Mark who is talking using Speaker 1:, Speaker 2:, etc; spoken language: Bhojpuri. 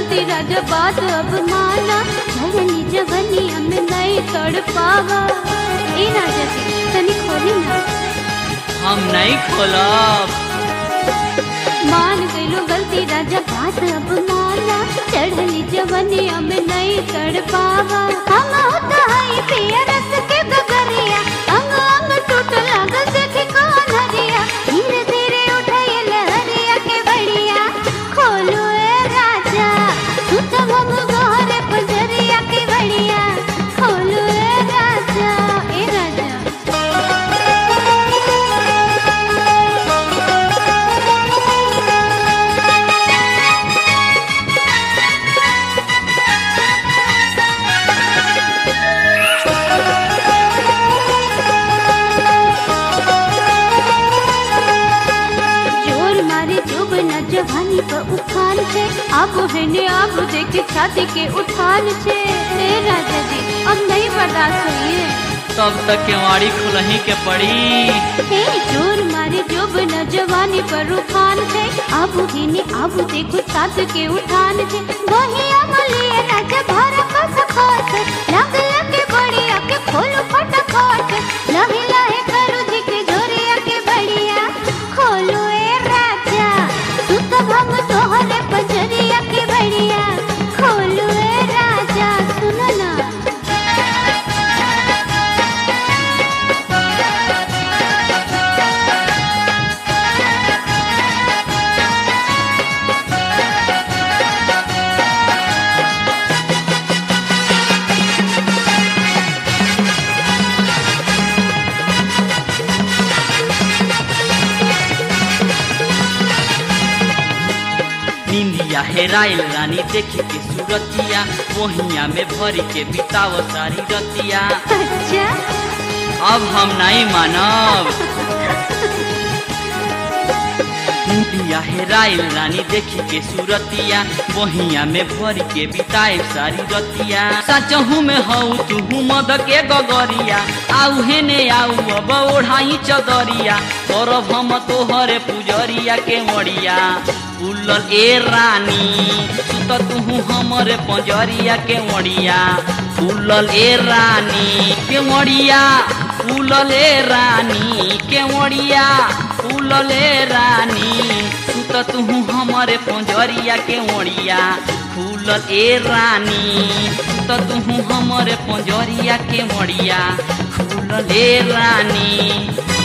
Speaker 1: गलती राजा बात अब माना धरनी जवनी हमें नहीं तड़ पावा ए राजा जी तनी खोली ना
Speaker 2: हम नहीं खोलब
Speaker 1: मान गइलो गलती राजा बात अब माना चढ़ली जवनी हमें नहीं तड़ पावा हम होता है पिया रस के गगरिया अंग अंग टूट लागल देखे कौन हरिया धीरे धीरे उठाई लहरिया के बढ़िया खोलो ए राजा तू तो हम गोरे पजरिया के बढ़िया खोलो ए राजा ए राजा जोर मारे जोब न जवानी पर उफान छे अब है ने अब देखे छाती के उठान छे ए राजा जी अब नहीं बर्दाश्त होइए
Speaker 2: तब तक केवाड़ी खुलही के पड़ी
Speaker 1: हे जोर मारे जोब न जवानी पर उफान छे अब है ने अब देखो छाती के उठान छे वही अमलिए न जभर कस खोस लग लग बढ़िया के खोलो फटाफट लहे लहे करू जी के जोरिया के बढ़िया खोलो ए राजा तू तो हम तोहरे पजरिया के बढ़िया खोलो ए राजा सुनो ना
Speaker 2: निंदिया हेराइल रानी देखी के सूरतिया वहिया में भरी के बिताव सारी रतिया
Speaker 1: अच्छा
Speaker 2: अब हम नहीं मानब निंदिया हेराइल रानी देखी के सूरतिया वहिया में भरी के बिताए सारी रतिया सचहू में हऊ तू मद के गगरिया आऊ हेने आऊ अब ओढ़ाई चदरिया करब हम तोहरे पुजरिया के मड़िया उलल ए रानी सुत तुहू हमरे पंजरिया के मड़िया उलल ए रानी के मड़िया उलल ए रानी के मड़िया उलल ए रानी सुत तुहू हमरे पंजरिया के मड़िया खुलल ए रानी सुत तुहू हमरे पंजरिया के मड़िया खुलल ए रानी